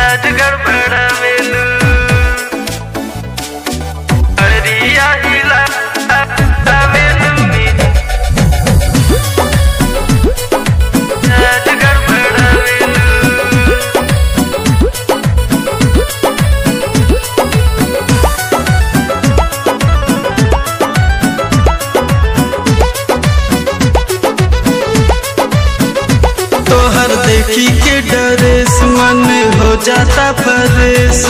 राजगढ़ बड़ावेलू अरिया हिला आवेलू राजगढ़ बड़ावेलू तोहर देखी के डरेस मन हो जाता फरेस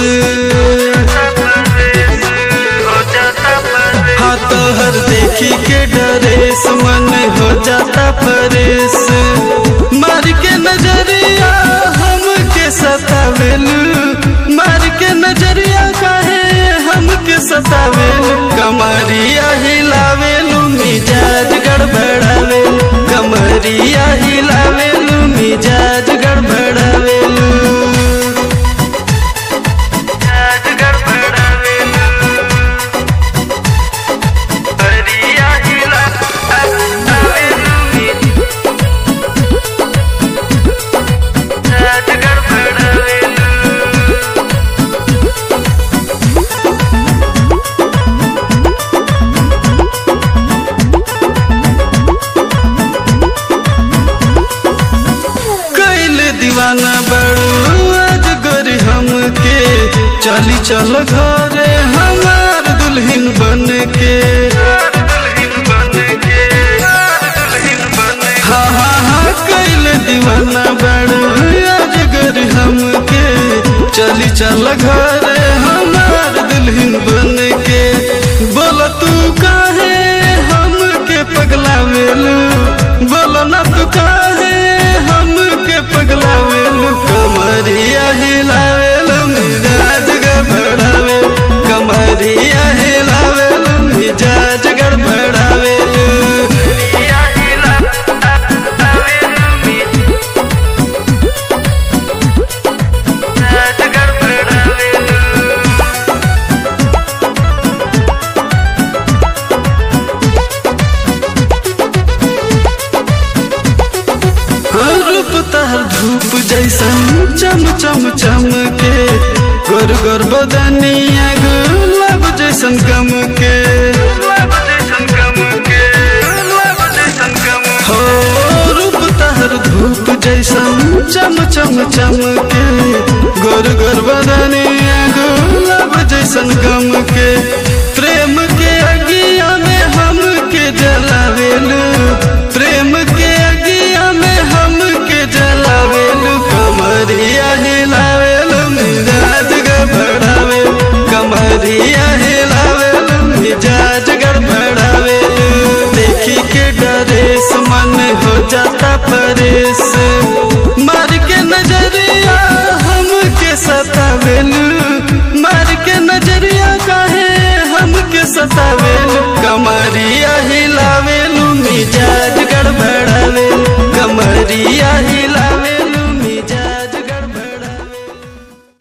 हो जाता परदेस हाँ तोहर देखी के डरेस मन हो जाता फरेस मार के नजरिया हम के सतावेलू मार के नजरिया काहे हम के सतावेलू कमरिया हिलावेलू मिजाज गड़बड़ावेलू कमरिया हिलावेलू मिजाज गड़बड़ावेलू राजगढ़ बड़ावेलू अरिया हिला आवेलू राजगढ़ बड़ावेलू कैल दीवाना बड़ू आज गोरी हमके चली चल घरे हमार दुल्हन बन के दुल्हन बन के दुल्हन बन हाँ हाँ हाँ कैल दीवाना बड़ू आज गोरी हमके चली चल घरे हमार दुल्हन बन के बोल तू काहे हमके पगला मेलू बोलो ना तू काहे हमके पगला मेलू कमरिया हिलावेलू मिजाज गड़बड़ावे कमरिया हिलावेलू मिजाज गड़बड़ावेलू अरिया हिला आवेलू राजगढ़ बड़ावेलू रूप तहर धूप जैसन चम चम चम के गोर गोर बदनिया गुलाब जैसन गम के लब जैसन गम के लब जैसन गम हो रूप तहर धूप जैसन चम चम चम के गोर गोर बदनिया गुलाब जैसन गम के प्रेम के अगिया में हम के जलावेलू प्रेम के अगिया में हम के जलावेलू कमरिया हिलावेलू मिजाज गड़बड़ावे कमरिया हिलावेलू मिजाज गड़बड़ावेलू देखी के डरेस मन हो जाता परेश मार के नजरिया हम के सतावेलू मार के नजरिया काहे हम के सतावेलू कमरिया हिला